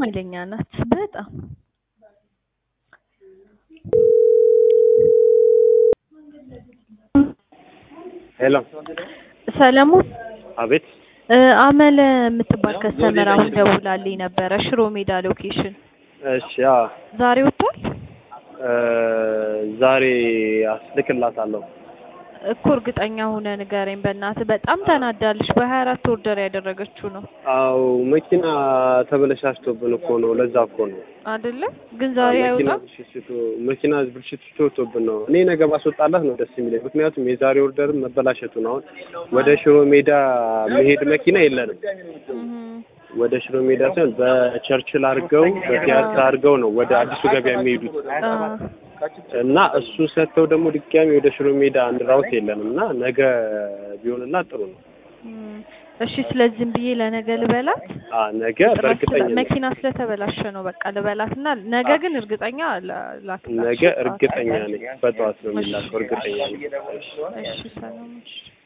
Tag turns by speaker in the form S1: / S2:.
S1: ኃይለኛ ናት በጣም
S2: ሄሎ
S1: ሰለሞን
S2: አቤት
S1: እ አመለ የምትባል ከስተመር አሁን ደውላልኝ ነበረ ሽሮ ሜዳ ሎኬሽን
S2: እሺ አ
S1: ዛሬ ወጥቷል
S2: እ ዛሬ አስልክላታለሁ
S1: እኮ እርግጠኛ ሆነ ንገረኝ በእናትህ በጣም ተናዳለች በሀያ አራት ኦርደር ያደረገችው ነው
S2: አው መኪና ተበለሻሽቶብን እኮ ነው ለዛ እኮ ነው
S1: አይደለ ግን ዛሬ
S2: መኪና
S1: አይወጣም
S2: ብልሽቱ መኪና ብልሽቱ ወጥቶብን ነው እኔ ነገ ባስወጣላት ነው ደስ የሚለኝ ምክንያቱም የዛሬ ኦርደርም መበላሸቱ ነው አሁን ወደ ሽሮ ሜዳ መሄድ መኪና የለንም
S1: እህ
S2: ወደ ሽሮ ሜዳ ሳይሆን በቸርችል አድርገው በፒያሳ አድርገው ነው ወደ አዲሱ ገበያ የሚሄዱት
S1: አ
S2: እና እሱ ሰጥተው ደግሞ ድጋሚ ወደ ሽሮ ሜዳ አንድ ራውት የለንም እና ነገ ቢሆንላት ጥሩ ነው።
S1: እም፣ እሺ ስለዚህም ብዬ ለነገ ልበላት
S2: አ ነገ በእርግጠኛ
S1: መኪና ስለተበላሸ ነው በቃ ልበላትና ነገ ግን እርግጠኛ ላ- ላክላቸው
S2: ነገ እርግጠኛ ነኝ በጠዋት ነው የሚላከው እርግጠኛ ነኝ።
S1: እሺ ሰላም እሺ